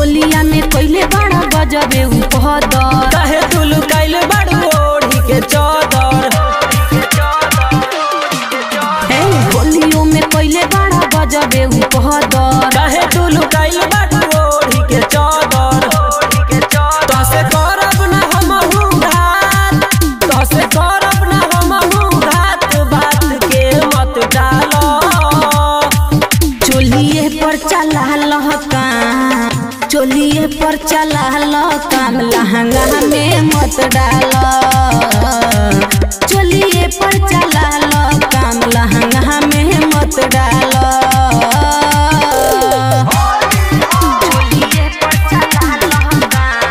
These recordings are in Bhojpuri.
होलिया में कइले बड़ा गजबे उपहदर काहे तू लुकाइल बाड़ू ओढ़ी के चादर ए होलियो में कइले बड़ा गजबे उपहदर काहे तू लुकाइल बाड़ू ओढ़ी के चादर तसे करब ना हमहू घात तसे करब ना हमहू घात बात के मत डालो चोलिए पर चला काम चोलिए पर चला काम लहंगा में मत डाल चोलिए पर चला काम लहंगा में मत डाल चोलिए पर चला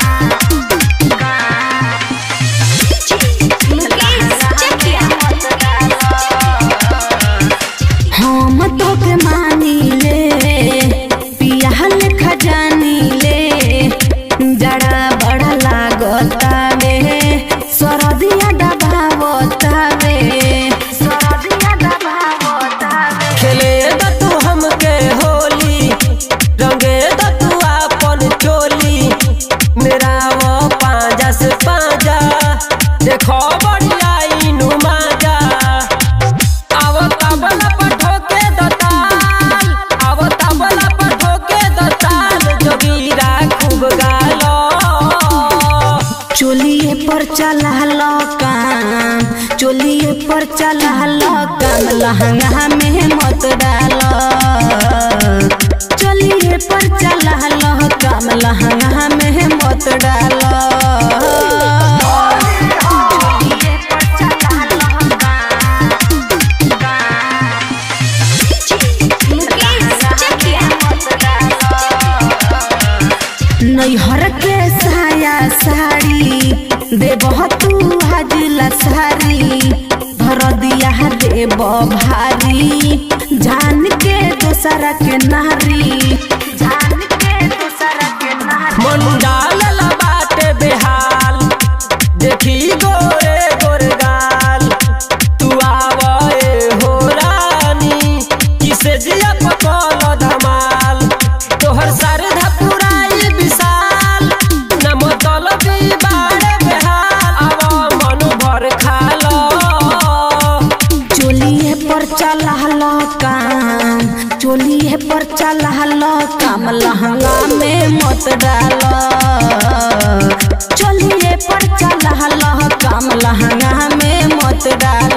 हम तो के मानी ले पियाल खजानी ले जड़ा बड़ा लागता वे सरदिया दबावता वे सरदिया दबावता वे खेले द तू हमके होली रंगे द तू आपन चोली मेरा वो पांजा से पांजा देखो बढ़िया इनु माजा आवो तबला पर ठोके द ताल आवो तबला पर ठोके द ताल जोगीरा खूब गालो चोलिए पर चला काम चोलिए पर चला काम लहंगा में मत डाल चोलिए पर चला काम लहंगा में मत डाल नैहर के साया साड़ी देबह तू हाजिला सारी धर दिया देब भारी जान के दोसरा के नारी जान के दोसरा के नारी मंडाल बाटे बेहाल देखी गोरे गोरगाल तू आवे हो रानी किसे जिया पकल धमाल तोहर सरधा पुराई विशाल न मतलबी बाड़े बेहाल आव मन भर खालो चोलिए पर चला काम चोलिए पर चला काम लहंगा में मत डाल चोलिए पर चला काम लहंगा में मत डाल